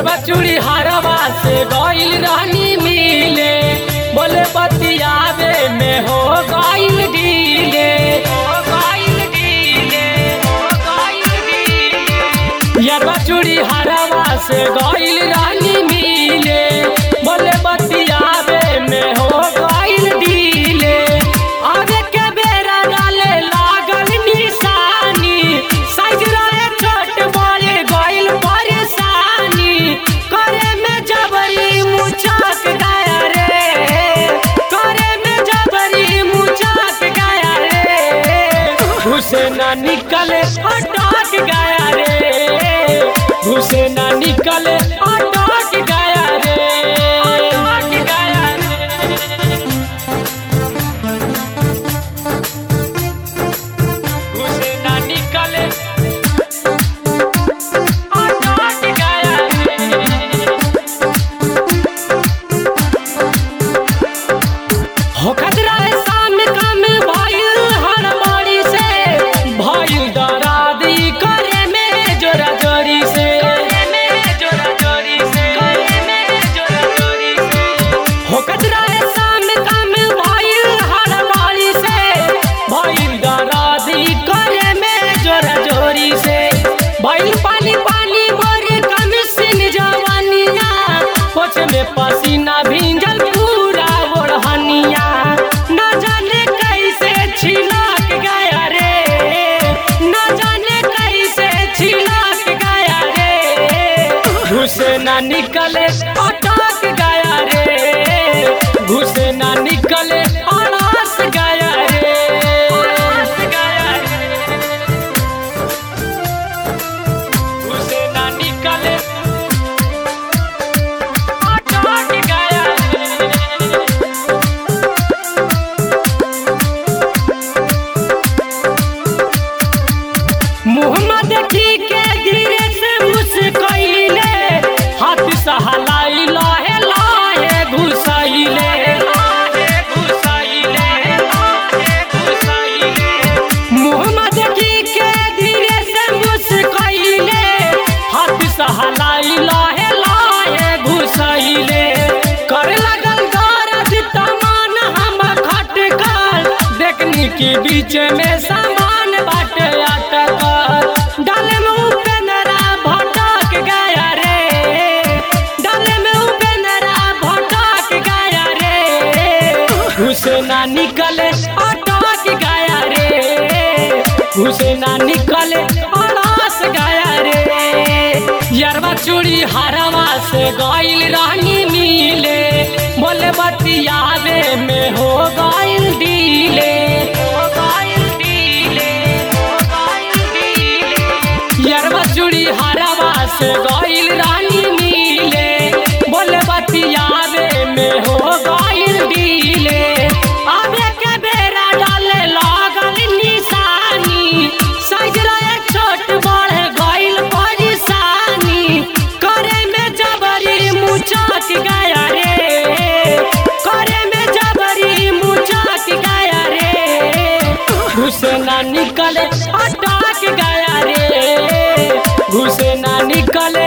यरबा चूड़ी हरवा से गइल रहनी मिले बोले बतियावे में हो गइल डीले हो गइल डीले हो गइल डीले यरबा चूड़ी हरवा से गइल रहनी मिले बोले बतियावे में हो गइल डीले आगे के बेरा डाले लागल निशानी साइज रहे छोट बड़े गइल परेशानी करे में जबरी मुचक गया रे करे में जबरी मुचक गया रे घुसे ना निकले अटक गया रे घुसे ना निकले अटक गया रे अटक गया रे घुसे ना निकले अटक गया रे हो खतरा है सामने काम भइल हड़बड़ी से भइल डरादी करे में जोरा जोरी से करे में जोरा जोरी से करे में जोरा जोरी से हो खतरा है सामने काम भइल हड़बड़ी से भइल डरादी करे में जोरा जोरी से भइल पानी पानी मोरे कमिसिन जवानिया पोछ में पसीना भींजल पूरा ओढ़निया न जाने कैसे छिलक गया रे न जाने कैसे छिलक गया रे घुसे ना निकले अटक गया रे घुसे ना निकले अड़स गया रे अड़स गया रे घुसे ना निकले अटक गया रे मुहम्मद देखी के धीरे से मुस्कैले हाथ सहलाई लाहे लाहे घुसैले लाहे घुसैले लाहे घुसैले मुहम्मद देखी के धीरे से मुस्कैले हाथ सहलाई लाहे लाहे घुसैले कर लगल गरज तमान हम खटकल देखनी के बीच में सामान बाटे अटकल डाले में उपेंद्रा भटक गया रे डाले में उपेंद्रा भटक गया रे घुसे ना निकले अटक गया रे घुसे ना निकले अड़स गया रे यरवा चूड़ी हरवा से गइल रहनी मिले बोले बतियावे में हो गइल डीले हो गइल डीले हो गइल डीले यरवा चूड़ी हरवा से गइल रहनी मिले बोले बतियावे में हो गइल डीले आवे के बेरा डाले लागल निशानी साइज रहे छोट बड़े गइल परेशानी करे में जबरी मुचक गया रे करे में जबरी मुचक गया रे घुसे ना निकले अटक गया रे घुसे ना निकले